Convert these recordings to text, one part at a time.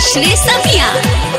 उमेश रेशमिया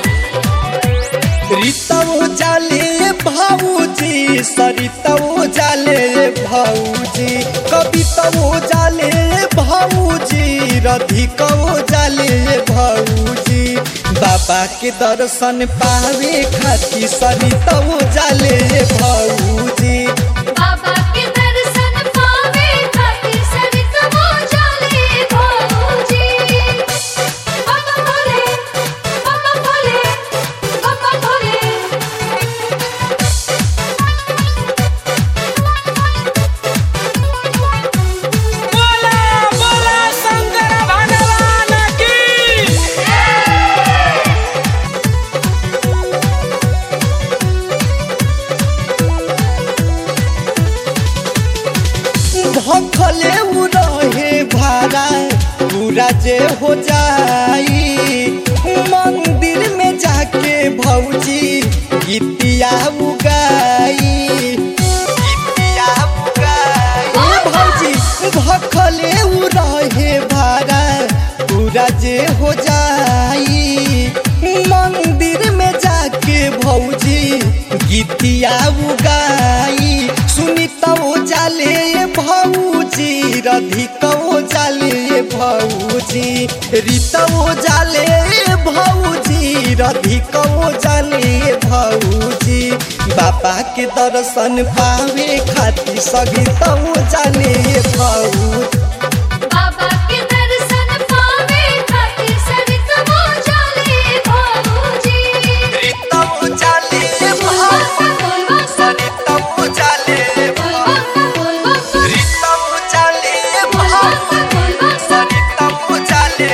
रीतवो जाले भाऊजी सरितवो जाले भाऊजी कवितवो जाले भाऊजी रधिकवो जाले भाऊजी बाबा के दर्शन पावे खातिर सरितवो जाले भाऊजी बाबा के दर्शन पावे खातिर सरितवो जाले भौजी बाबा भोले बाबा भोले बाबा भोले बोला बोला शंकर भगवान की भखले उ रहे भाड़ा पूरा जे हो जाई मंदिर में जाके भौजी गीतिया उगाई गीतिया उगाई ओ भौजी भखले उ रहे भाड़ा पूरा जे हो जाई मंदिर में जाके भौजी गीतिया उगाई सुनी तो जाले भौजी रधिको जाले भौजी रीतो जाले भौजी रधिको जाले भौजी बाबा के दर्शन पावे खातिर सगितो जाले भौजी बाबा के दर्शन पावे खातिर सरितवो जाले भौजी रीतो जाले भौजी सरितो जाले भौजी रीतो जाले भौजी सरितो जाले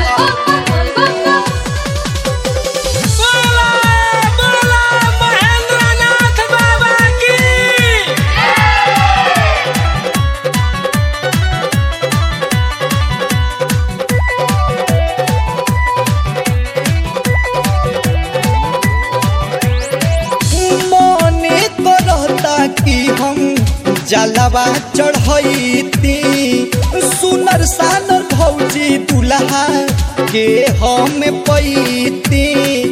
बोला बोला महेंद्रनाथ बाबा की मने करता कि हम जलवा चढ़ती सुनर सानर भौजी दुल्हा के हम पैती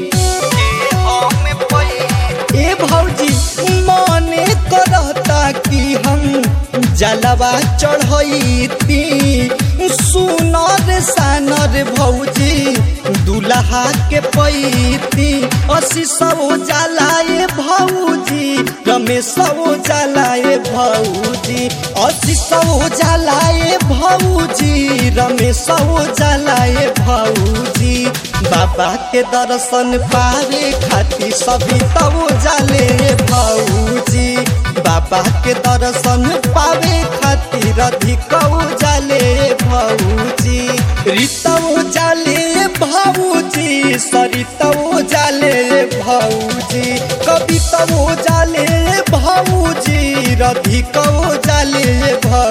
ए भौजी मने करता कि हम जलवा चढ़ती सुनर सानर भौजी दुल्हा के पैती असी सौ जलाए भौजी रमेश जलाए भौजी असी सौ जलाए भौजी रमेश जलाए भौजी बाबा के दर्शन पावे खातिर सभी तब जाले भौजी बाबा के दर्शन पावे खातिर अधिक जाले भौजी रीतौ जाले भौजी सरितौ जाले भौजी कवितौ जाले भौजी रधिकौ जाले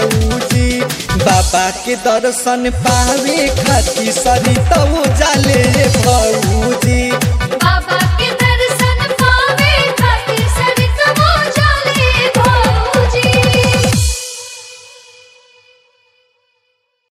भौजी बाबा के दर्शन पावे खातिर सरितौ जाले